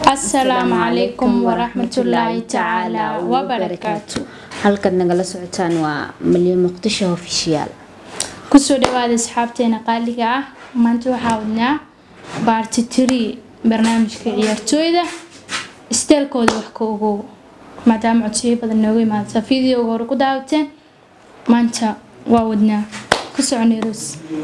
asalaamu calaykum waraxmatullaahi tacaala wabarakaatu halkaad nagala socotaan waa malyan muqdisho ofishiyaal kusoo dhawaada asxaabteena qaaliga ah maanta waxaa wadnaa baarti tiri barnaamijka ciyaartooyda isteelkooda wax ka ogow maadaama codsiyo badan nooga imaadsa videoga hore ku daawateen maanta waa wadnaa ku soconeeros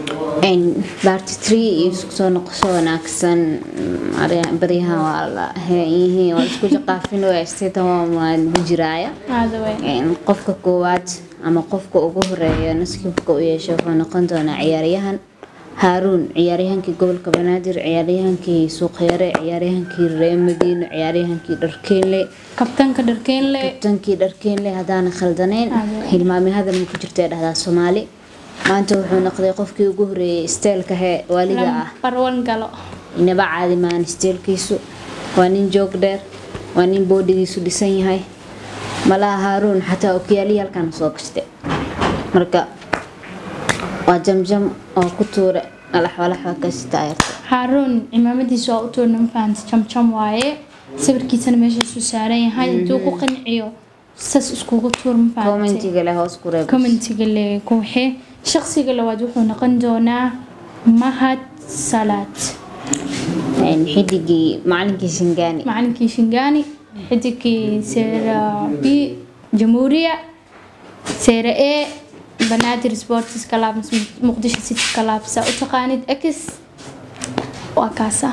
baarti tree iyo isku soo noqosho wanaagsan baryahan waa la yihiin waa isku jaqaafin waa waa lagu jiraaya aadawe qofka koowaad ama qofka ugu horeeya nasiibka u yeesha wuxuu noqon doonaa ciyaaryahan haaruun ciyaaryahankii gobolka banaadir ciyaaryahankii suuqyare ciyaaryahankii reer madiino ciyaaryahankii dharkeenle kabtanka dharkeenle kabtankii dharkeenle haddaana khaldaneyn hilmaami hadal ma ku jirta dhahdaa soomaali maanta wuxuu noqday qofkii ugu horeeyay isteelka hee waalida ah barwan galo inaba caadi maan isteelkiisu waa nin joog dheer waa nin boodhigiisu dhisan yahay malaha haaruun xataa okiyaalihii halkan soo gashte marka waa jamjam oo ku tuure alaxwalaxwa kasita ayarta haaruun cimaamadiisa waa u tuurna mafahanta jamjam waaye sawirkiisana meeshaasuu saaran yahay intuu ku qanciyo sas iskugu tuur mafahante commentiga leh hoos ku reeb commentiga le kuwaxee shaqsiga labaad wuxuu noqon doonaa mahad salaad xidigii macalinkii shingaani macalinkii shingaani xidigkii seera b jamhuuriya seera e banaadir sports club muqdisho city club saa u taqaanid x waa kaasa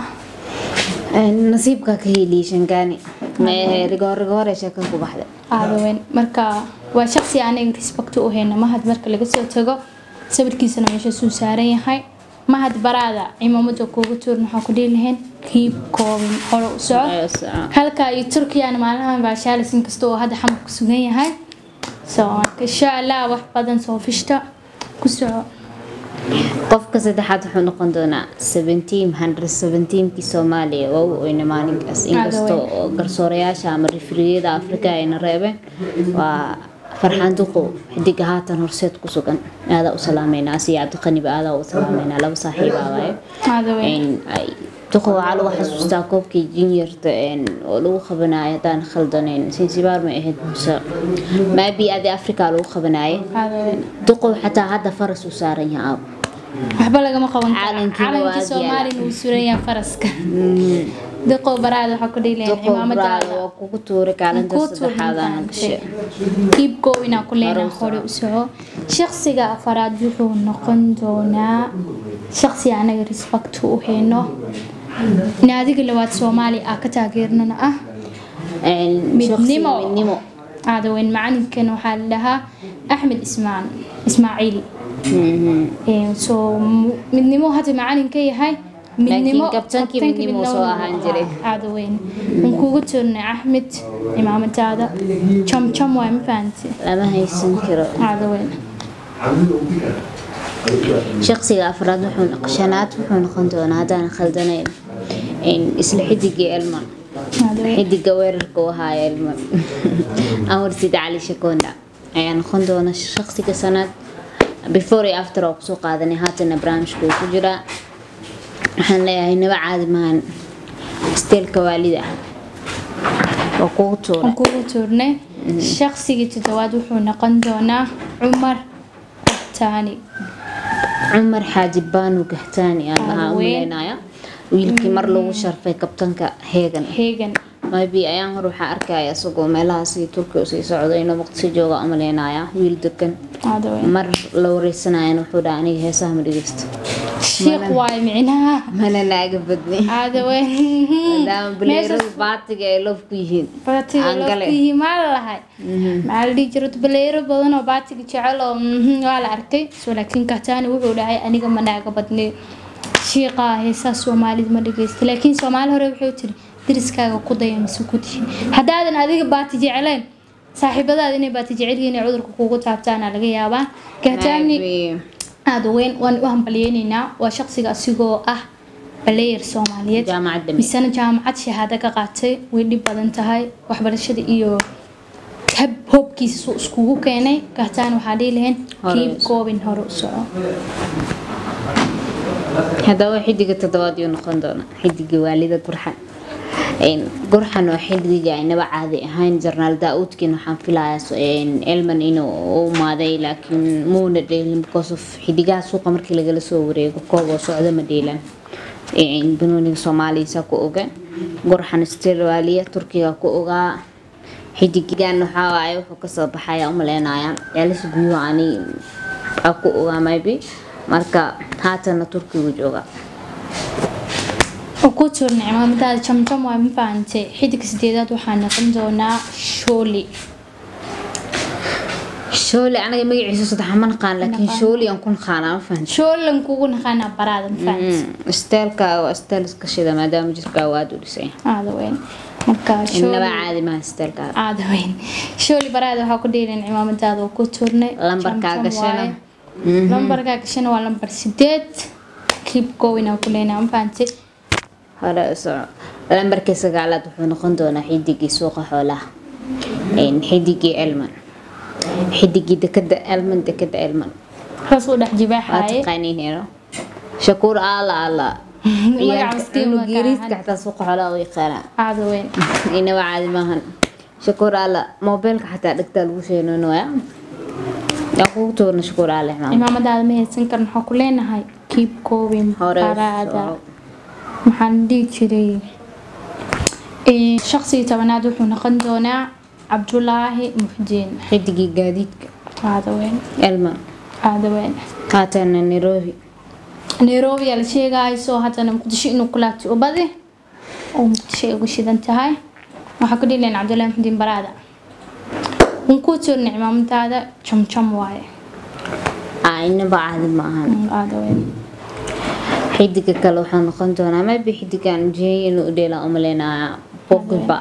nasiibka ka hiiliyay shingaani rigoorigoore sheeka ku baxda aadaweyn marka waa shaqsi aniga respect u hayna mahad marka laga soo tago sawirkiisana meeshaasuu saaran yahay mahad baraada cimaamada kuugu tuurin waxaa ku dhihi lahayn kiib koobin hore u soco halka iyo turkiyana maalmahan baa shaalis inkasta oo hadda xamar ku sugan yahay so marka insha allah wax badan soo fishta ku soco qofka saddexaad wuxuu noqon doonaa seventeen hundred seventeenkii soomaaliya waa u oyna maalinkaas inkastoo oo garsoorayaasha ama rifriyada afrika ayna reebeen waa farxaan duqo xidiga haatan horseed ku sugan aadaa u salaameynaa asiya cabdiqaniba aadaa u salaameynaa laba saaxiibaa waaye aadaweyn duqo waxaa lagu xasuustaa koobkii juniorta oo lagu qabanayo haddaan khaldaneyn sinsibaar may ahayd muse maabi adi africa lagu qabanaye aadaweyn duqow xataa hadda faras u saaran yahay aab waxba lagama qaban karo Calankiina waa calankii ag soomaalina uu suran yahay faraska diqow baraada waxaa ku dhihi lahayn duqow cimaamadaada waa kugu tuuri kaalinta Ku tuur saddexaadana mafahamtay. gashe kiib goowinaa ku leenaa Hore u hore u soco shaqsiga afaraad wuxuu noqon doonaa shaqsi anaga respect u hayno naadiga labaad soomaali ah ka taageernana ah Midnimo. midnimo aadaweyn macalinkan waxaa la dhahaa axmed ismaan ismaaciil Ee, soo mu- midnimo hadda macalin ka yahay midnimo kabtankii kabtankii midnimo soo ahaan jiray. aadaweyn waan kugu turnay axmed cimaamadaada jamjam waay ma fahanti lama haysan karo aadaweyn shaqsiga afraad wuxuu noq- shanaad wuxuu noqon doonaa haddaan khaldanayn isla xidigii elman aadaweyn xidiga weerarka u ahaa elman anwar sida cali shakonda ayaa noqon doona shaqsiga sanaad before iyo after oo kusoo qaadanay haatana barnaamijka uu ku jiraa waxaan leeyahay naba caadi maahan isteelka waalida waa kugu tuura waan kugu turnay shaqsigii toddobaad wuxuu noqon doonaa cumar taani cumar xaaji baanu gahtaani aan lahaa Haween. umaleynaya wiilkii mar lagu sharfay kabtanka heegan heegan maybe ayaan hor waxaa arkaya isagoo meelahaasi turkiga usii socdo inuu muqdisho jooga umaleynaya wiil degan aadaweyn mar la wareysanayana wuxuu dhaha aniga heesaha ma dhegeysto shiiq waaye micnaha mana naaga badni aadaweyn maadaama baleerada baatiga ay loof ku yihiin baatiga Aan gale. laftihi maa la lahay maxaa la dhihi jiray baleero badan oo baatiga jecel oo mhm, waa la arkay so laakiin kataani wuxuu dhahay aniga ma naaga badni shiiqaa heesaa soomaalida ma dhageysta laakiin soomaali hore wuxuu tiri deriskaaga ku daya mise ku tihin haddaadan adiga baati jecleen saaxiibadaada inay baati jecel yihiin ee cudurka kugu taabtaana laga yaabaa kataani Maybe. aada weyn waan u hambalyeynaynaa waa shaqsiga asigoo ah baleyer soomaaliyeed jaamacad dame misena jaamacad shahaado ka qaatay way dhib badan tahay waxbarashada iyo hab hoobkiisa suu iskugu keenay kahtaan waxaa dhihi lahayn Hore kiib u soco. goobin hore u soco haddaba xidiga toddobaad yuu noqon doona xidiga waalida gurxan Een, gurxan waa xilliga aynaba caadi ahayn jarnaal daa-uudkiin waxaan filayaa een, elman inuu u imaaday laakiin muuna dheelin because of xidigaha suuqa markii lagala soo wareego koob oo socdo ma dheelan Een, banooniga soomaaliya ku oga gurxan australia turkiga ku ogaa xidigan waxaa waaye wuxuu kasoo baxaya umaleynayaa ceelis guyo ani aa ku ogaa maybe marka haatana turkigu jooga oo ku tuurna cimaamadaada jamjam waa ma fahantay xidigga sideedaad waxaa noqon doonaa shooli shooli anaga magaciisa saddex ma naqaan laakiin shooli aan ku naqaanaa ma fahanti shoolan kugu naqaanaa baraada ma fahantay isteelka waa isteel iska shida maadaama jirkaa waa aada u dhisay aada weyn marka inaba shooli caadi maha isteelka aada weyn shooli baraada waxaa ku dheelin cimaamadaada oo ku tuurnay Lambarkaa Jamjam gashana. waaye. lambarkaa gashana waa lambar sideed keep going aan ku leenahay ma fahantay hore u soco lambarkii sagaalaad wuxuu noqon doonaa xidigii suuqa xoolaha Een, xidigii elman xidigii dekada elman dekada elman hoos u dhex waa jibaaxaaye taqaaniin hero shakuur aala aala Magaca miskiin waa ka geeriiska ahan. xataa suuqa xoolaha u yaqaanaa aada weyn inaba caadi maahan shakuur aala moobeelka xataa dhegtaa lagu sheenoonoya yaa kugu tuurna shakuur aala maam cimaamadaada ma haysan karin waxaa ku leenahay keep going hore u baraada soco. maxaan dhihi jiray Ee, shaqsigii tobanaad wuxuu noqon doonaa cabdulaahi muxdiin xidigii gaadiidka aada weyn elman aada weyn haatana nairobi nairobi aa la sheegayso haddana muqdisho inuu ku laabtay ubadi oo muqdisho ay ugu shidan tahay waxaa ku dhileen cabdulaahi muxdiin baraada un kuu tuurna cimaamadaada jamjam waaye Aa, inaba caadi maahan Mm, aada weyn xidiga kale waxaa noqon doonaa maybe xidigan jeey inuu u dheelaa umaleynayaa bogiba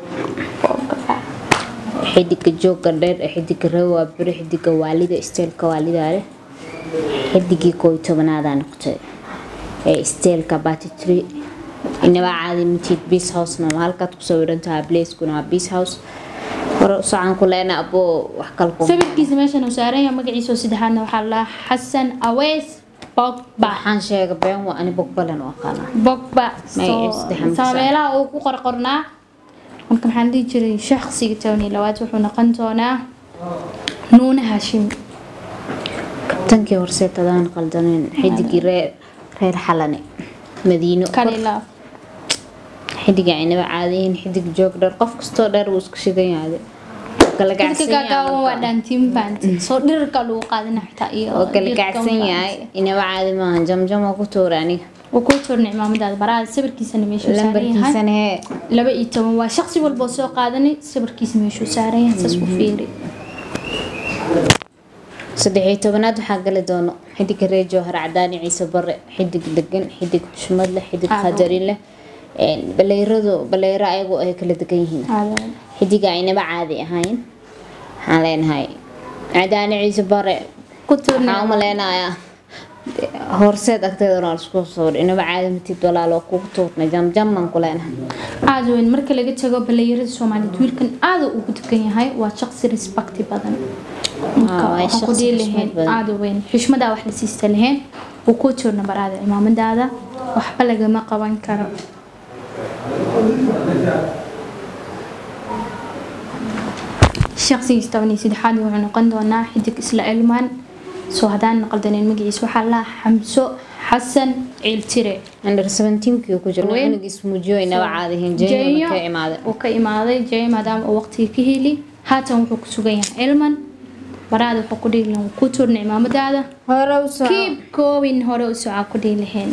xidiga jooga dheer ee xidiga rawa beri xidiga waalida isteelka waalida leh xidigii koo iyo tobanaada noqotay ee isteelka batitri inaba caadi mitid beas housena waa halkaad ku sawiran tahay blacekuna waa beas house hore usocaan ku leena aboo wax kale ku sawirkiisa meeshan uu saaran yahay magaciisa oo saddexaadna waxaa la xasan aweys bogba waxaan sheega been waa ani bogbalen u aqaanaa bogba Magaciisa saddexan ku saameelaha uu ku qorqornaa marka maxaan dhihi jiray shakhsiga towni labaad wuxuu noqon doonaa nuune hashim kabtankii horseetadaan qaldaneen xidigii reer reer xalane madiino kalila xidiga aynaba caadiyiin xidig joog dheer qof kastoo dheer wuu isku shidan yahay kala dadka gacsan gaagaaban waa yahay dhaantiin faanti soo dhirka lagu qaadina xitaa iyo oo kala dhirka gacsan ma yahay fahanti. inaba caadi maaha jamjam oo ku tuura aniga wuu kuu tuurnay cimaamadaada baraada sawirkiisana meeshuu saaran yahay lambarkiisana hee laba iyo toban waa shaqsi walba oo soo qaadanay sawirkiisa meeshuu saaran yahay saas u fiiri saddex iyo tobanaad waxaa gali doono xidiga reer jowhar cadaani ciise bare xidig degan xidig xushmad leh xidig Aad qadarin leh Een, baleyradu baleyro ayagu ay kala degan yihiin aada xidiga aynaba caadi ahayn waxaan leenahay cadaani ciise bare ku tuurnay waxaan umaleynayaa horseed agteedana waa lasku sawir inaba caadi matid walaalo kugu tuurnay jamjaman ku leenahay aada weyn marka laga tago baleeyarada soomaaliyeed wiilkan aada ugu degan yahay waa shaqsi respecti badan marka Ah, waa waxaan ku shaqsi dhihi xushmad lahayn badan. aada weyn xushmadaa wax la siista lahayn wuu ku tuurna baraada cimaamadaada waxba lagama qaban karo shaqsigiis toban iyo saddexaad wuxuu noqon doonaa xidig isla elmaan soo haddaan qaldaneen magaciisa waxaa la xamso xasan ciiltire under 17kii ku jiro Weyn. cunugiis muujiyo inaba caadi ahayn jeeyona ka imaaday uu ka imaaday jey maadaama uu waqtiga ka heli haatan wuxuu ku sugan yahay elman baraada wuxuu ku dhihi lahaa ku tuurna cimaamadaada hore u kiib koowin hore u socaa ku dhihi laheen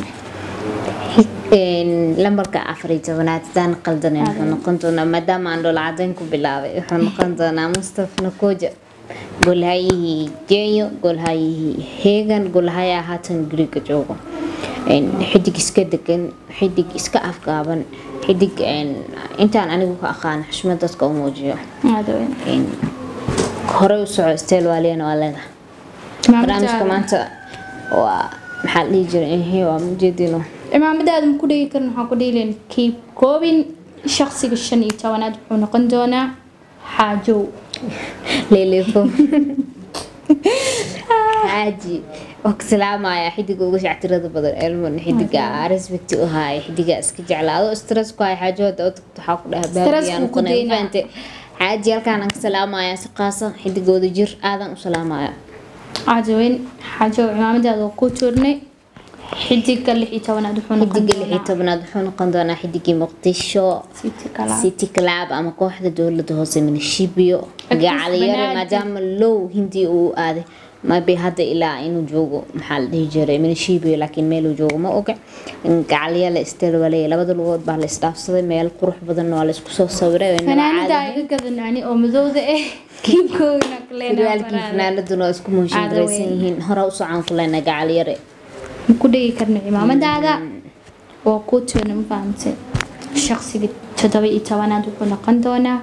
lambarka afar iyo tobanaad hadaan qaldanen wuxuu noqon doonaa maadaama aan dhoola cadeyn ku bilaabay wuxuu noqon doonaa mustafa nakoja golhayihii jeeyo golhayihii heegan golhayaa haatan guriga joogo Een, xidig iska degan xidig iska afgaaban xidig een, intaan anigu ka aqaan xushmad dadka u muujiyo aada weyn Een, hore u soco steel waaliyana waa leedahay barnaamijka maanta waa maxaa la dhihi jiray ehe waa mujeedino cimaamadaada ma ku dhigi karin waxaan ku dhihi lahayn kiib koobin shaqsiga shan iyo tobanaad wuxuu noqon doonaa xaajow leelefo xaaji waa ku salaamaya xidiga uga shactirada badan elmon xidiga respect u haaya xidiga iska jeclaado stress ku haya xaajooda oo tagto waxaa ku dhaha Stress baabiyaan buu ku deynaa. faante xaaji halkaan aan ka salaamaya si qaasa xidigooda jir aadan u salaamaya cajaweyn xaajo cimaamadaada oo ku tuurnay xidiga lix iyo tobanaad wuxuu noqon xidiga lix iyo doonaa tobnaad wuxuu noqon doonaa xidigii muqdisho City Club. city club ama kooxda dowlada hoose minishibio Agtiis gacaliyare Banaadir. maadaama low hindi uu aaday maybe hadda ilaa inuu joogo maxaa la dhihi jiray minishibio laakiin meeluu joogo ma oga gacalyale istelwaley labada lugood baa la isdhaafsaday meel qurux badan waa la isku soo sawiray waa inaba fanaanada caadi iga gadanani oo madowda ah kiibkoodana firwaalkii fanaanaduna waa isku muushin Caado garaysan weyn. yihiin hore u socon ku lena gacalyare ku dhigi karna cimaamadaada oo ku tuurna ma fahamtay shaqsiga toddoba iyo tobanaad wuxuu noqon doonaa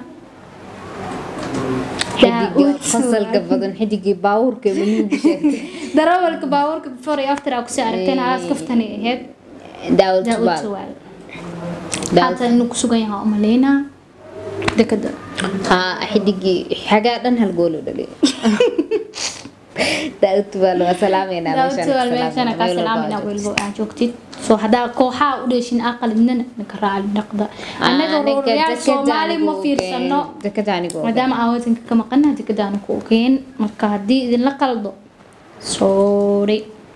xidiga Daa'uud fasalka badan xidigii baawurka manigu sheegtay darawalka baabuurka before iyo after aa kusoo aragteen halaas kaftani ahayd daawud daa'uud subaal suwaal daawud haatan inuu kusugan yahay umaleynaa dekada haa xidigii xagaa dhan hal gool u dhaliyay daawud subaal waa salaameynaa daa'uud suwaal meeshana kaa salaamayna weliba aa joogtid soo haddaa kooxaha u dheeshin aqalidnana ninka raali dhaqda annaga rooryaal soomaali ma fiirsano dekada anigu maadaama aan wadanka ka maqana dekadaanu ku ogeen marka haddii idinla qaldo soori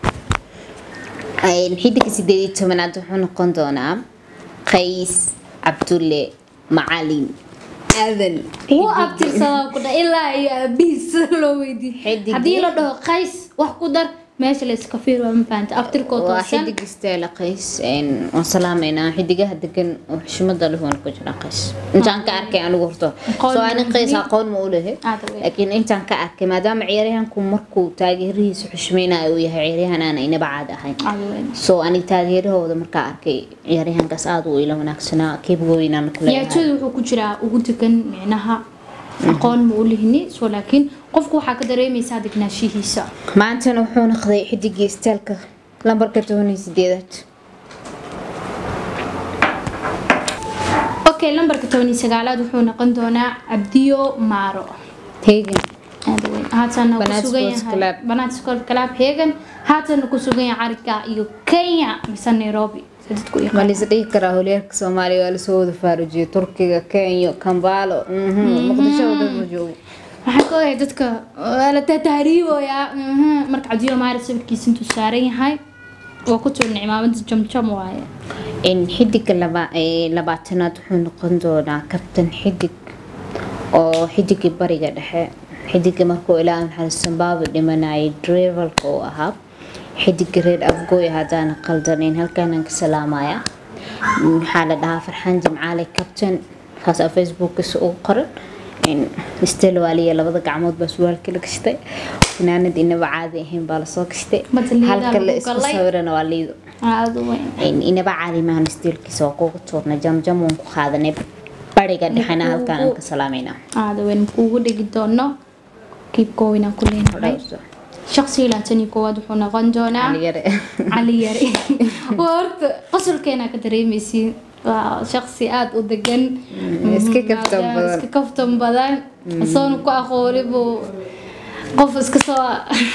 xidiga sideed iyo tobanaad wuxuu noqon doonaa qays cabdulle macalin aadan wuu abtirsadaa ku dha ilaa iyo aabihiis loo weydiiyey Xidigii. haddii la dhaho qays wax ku dar meesha la iska fiir waa ma fahanta abtirkoo waa toosan xidig isteela qays waan salaameynaa xidigaha degan oo xushmada leh waan ku jira qays intaan ka arkay anigu horto Aqoon soo ani qays muhiim. aqoon ma u lehe Aad u weyn. laakiin intaan ka arkay maadaama ciyaaryahanku markuu taageerihiisa xushmeynayo uu yahay ciyaaryahan aan inaba caad ahayn Cadoweyn. soo ani taageerahooda markaa arkay ciyaaryahankaas aada u ila wanaagsanaa keebgooyinaan ku leeyahay ciyaartooyda wuxuu ku jiraa ugu degan micnaha aqoon ma u lihini soo laakiin qofku waxaa ka dareemaysaa degnaanshihiisa maantana wuxuu noqday xidigii istaalka lambarka toban iyo sideedaad okay lambarka toban iyo sagaalaad wuxuu noqon doonaa cabdiyo maaro hegan aad u weyn haatana ku Banaat sugan Sports yahay Club. banaat sports club hegan haatana ku sugan yahay cariga iyo kenya mise nairobi sida dadku u ma yaqaan lais dhihi karaa horyaalka soomaaliya waa lasoo wada faarujiyay turkiga kenya kambaalo mhm, muqdisho oo dhan ma joogo waxaan ka ogahay dadka waa la tahriiboyaa mhm. marka cabdiyo maaro sawirkiisa intuu saaran yahay waa ku tuurna cimaamada jamjam waaye in xidiga laba ee labaatanaad wuxuu noqon doonaa kabtan xidig oo xidigii bariga dhexe xidiga markuu ilaa maxamed zimbabwe dhimanayay drivelka uu ahaa xidiga reer afgooy haddaana qaldanayn halkaanaan ka salaamaya waxaa la dhahaa farxaan jimcaale kabtan kaas facebookkiisa ugu qoran stel waaliya labada gacmood baa surwaalka la gashtay fanaanad inaba caadi ahayn baa lasoo gashtay Mata liidaa halka la lagu isku galay. sawirana waa liido aada u weyn inaba caadi maahan stiilkiisa waa kugu tuurnay jamjam waan ku qaadanay bariga dhexena halkaan aan ka salaamayna aada weyn kuugu dhigi doono kiibkoowin aan ku leenahay shaqsiga labaatan iyo koowaad wuxuu noqon doonaa cali yare waa horta qosolkeena ka dareemaysiin waa shaqsi aada u degan iska Mhm, kaftan maadaama badan. iska kaftan badan asoona ku aqooni buu qof iska soo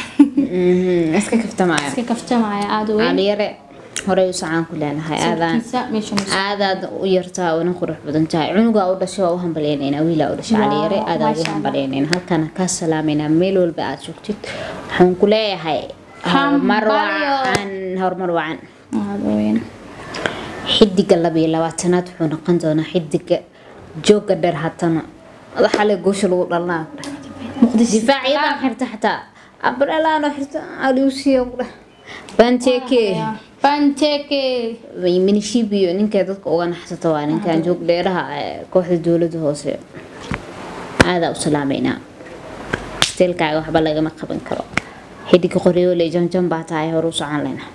iska kaftamaya iska kaftamaya aada weyn caliyare horey u sacaan ku leenahay aadaan sawirkiisa meeshan u aadaad u yartaa una qurux badan tahay cunugaa u dhashay waa u hambalyeynayna wiilaa u dhashay Wow, caliyare aadaan masha ugu Allah. hambalyeynayna halkaana kaa salaamayna meel walba aad joogtid waxaan ku leeyahay horumar Hambalyo. wacan horumar wacan aada weyn xidiga labiyo labaatanaad wuxuu noqon doonaa xidiga jooga dheer hatana madaxa le goosha lagu dhalnaa muqdisho difaacyadaan xirta xataa abralaano xirta aliusiya banteke banteke minishibiyo ninkay dadka uga naxsata waa ninkan joog dheeraha ee kooxda dowlada hoose aadaa u salaameynaa steelkaaga waxba lagama qaban karo xidiga qoryoole jamjam baa tahay hore u socon lena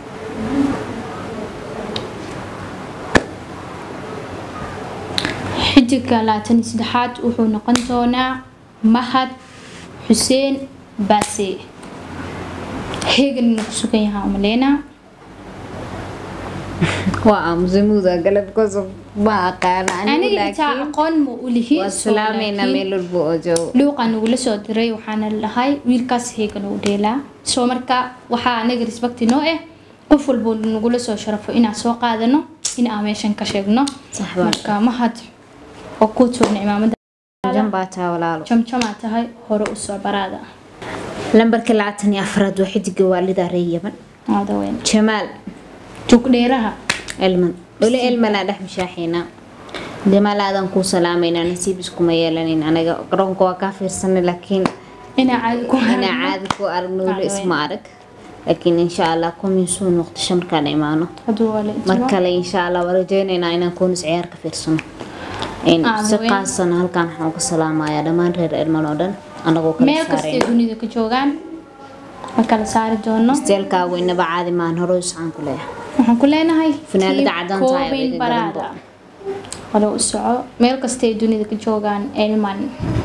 xidiga labaatan iyo saddexaad wuxuu noqon doonaa mahad xuseen baase hegan inuu ku sugan yahaa umaleynaa waa aamusay muuda galab kosob ma aqaana anigu aniga xitaa laakiin aqoon ma u lihi waa so salaamayna laakiin meel walba oo joogo luuqa nagula soo diray waxaana lahay wiilkaas heegan u dheelaa soo marka waxaa anaga respecti noo ah qof walbo nagula soo sharafo inaan soo qaadano in aan meeshan ka sheegno Sax baa. marka mahad oo kuu toogna cimaamada jan baa taa walaalo jamjamaa tahay hore u soo baraada lambarka labaatan iyo afraad waa xidiga waalida reer yaman aada weyn jamaal jugdheeraha elman weli elmanaa dhex mashaaxiina jamaal aadan kuu salaamayna nasiib iskuma yeelanin anaga garoonka waa kaa fiirsanay laakiin inaa caadi ku inaa harno caadi ku aragno weli Caadi isma arag laakiin insha allah kumin suu noqdasho markaan imaano hadduu waa la mar intimo kale insha allah waa rajeynaynaa inaan kuunis ciyaar ka fiirsano In Aad si weyn. qaasana halkaan waxaan uga salaamayaa dhammaan reer elman oo dhan anagoo kala meel kastay saareen dunida ka joogaan ma kala saari doono isteelkaa weynaba caadi maan hore iscaan ku leeyahay waxaan ku leenahay Funaanada Keep cadaan tahay Cobain adiga baraada garanbo. hore u soco meel kastay dunida ka joogaan elman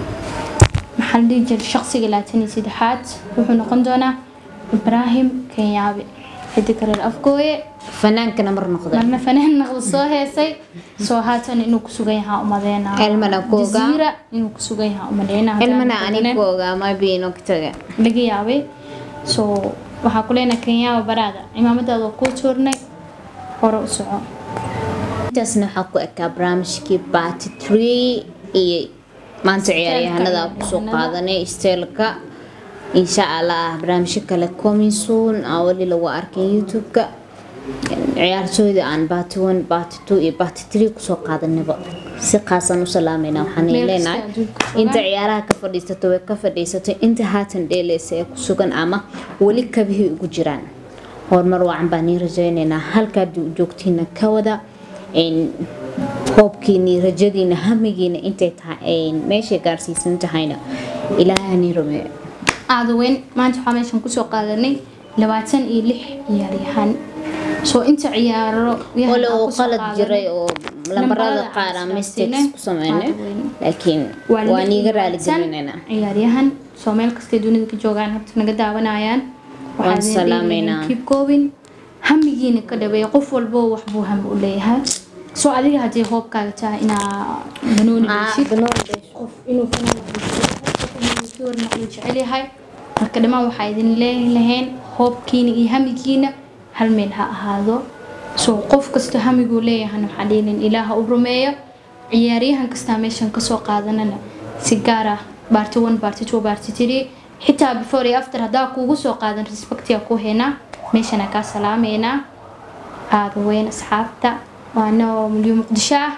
maxaa la dhihi jiray shaqsiga labaatan iyo saddexaad wuxuu noqon doonaa ibraahim kenyaabe xidig reer afgooye fanaankana mar noqda marna fanaanna uu soo heesay soo haatan inuu ku sugan yahaa umadeena Elmana ku ogaa. jaziira inuu ku sugan yahaa umadeena elmana anigu ogaa mabiino taga laga yaabay so waxaa ku leenahay kenyaaba baraada cimaamadaada waa kuu tuurnay hore u soco intaasna waxaa ku ekaa barnaamijkii baati tree iyo maanta ciyaaryahanada aan kusoo qaadanay isteelka insha allah barnaamijyo kale coming soon aa weli lagu arkay youtube-ka ciyaartooyda aan baati one baati two iyo baati three kusoo qaadanayba si qaasaan u salaamayna waxaan Meel leenahay kasta adduunka joogaan. inta ciyaaraha ka fadhiisato way ka fadhiisatay inta haatan dheeleysa ee ku sugan ama weli kabihii ugu jiraan horumar wacan baan nii rajaynaynaa halkaad joogtiina ka wada een, hoobkiini rajadiina hamigiina intay tahay meeshay gaarsiisan tahayna ilaaha nii rumeeyo aada weyn maanta waxaa meeshan kusoo qaadanay labaatan iyo lix ciyaaryahan soo inta ciyaaro yahan ole aan uu kusoo qalad qaadanay, jiray oo lambarada lambarada qaar aan aan mistakes isdhaafsiinay. ku sameynay Aad weyn. laakiin waa waa lix niiga iyo raali labaatan gelinaynaa ciyaaryahan soo meel kastay dunida ka joogaan horta naga daawanayaan Waan salaameynaa. keep going hamigiina ka dhabeeya qof walbo wax buu hami u leeyahay soo adiga haddii hoobkaaga tahay inaa banooni dheshid qof inuu fanaankiwarna uu jecel yahay marka dhammaan waxaa idin leelahayn hoobkiina iyo hamigiina hal meel ha ahaado soo qof kasta hamiguu leeyahana waxaa dhiilin ilaaha u rumeeyo ciyaaryahan kastaa meeshan kasoo qaadanana si gaar ah baarti one baarti two baarti three xitaa before iyo after haddaa kuugu soo qaadan respectia ku haynaa meeshana kaa salaameynaa aada weyn asxaabta waana mulyo muqdisho ah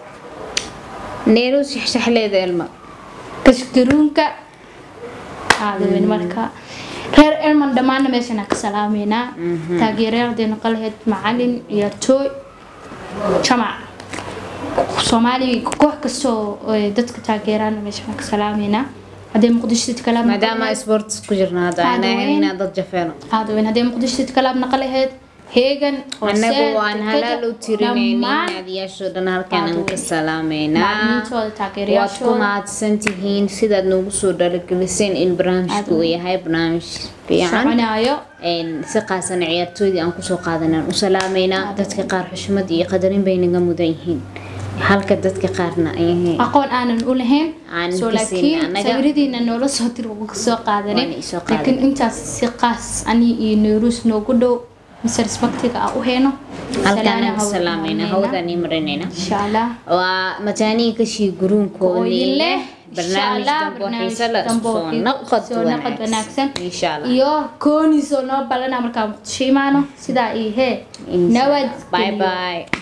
neeru shaxshaxleeda elma kashgaruunka aada weyn marka reer elman dhammaana meeshana ka salaameynaa taageerayaaldeen qalaheed macalin iyo tooy jamac soomaali koox kastoo ay dadka taageeraan meeshana ka salaameynaa haddee muqdisho city club maadaama sports ku jirna hadda Aad ana weyn. inaan dad jafeeno aada weyn haddee muqdisho city club naqalaheed heegan annagu Horseed, waan Dekeja, halaal u tirinaynin dhammaan naadiyaashoo dhan halkaan Aad aan ka weyn. salaameynaa macalimiintooda waad ku taageerayaashooda mahadsan tihiin sidaad noogu soo dhaligeliseen in barnaamijku uu yahay barnaamij fiican soconaayo Een, si qaasan ciyaartooydii aan kusoo qaadanaan u salaameynaa dadka qaar xushmad iyo qadarin bay naga mudan yihiin halka dadka qaarna ay aqoon aanan u lahayn Aanan soo ka siin laakiin annaga. sawiradiina noola soo dir uga soo qaadanay Waan isoo qaadanay. laakiin intaas si qaas ani iyo neyruus noogu dhow mise respectiga aan u heyno halkaan Salaana aan hawada salaameynaa marinayna. hawdaan ii marinaynaa insha allah waa mataanihi kashii guruunkoodii Ooyin leh. barnaamij Insha Allah, dambe oo barnaamij xiiso leh dambe oo soo xiiso- naqad soo naqad wanaagsan insha allah iyo kooniisoo noo balana markaa muqdisho imaano sidaa iyo hee Insha Allah. nabad bye bye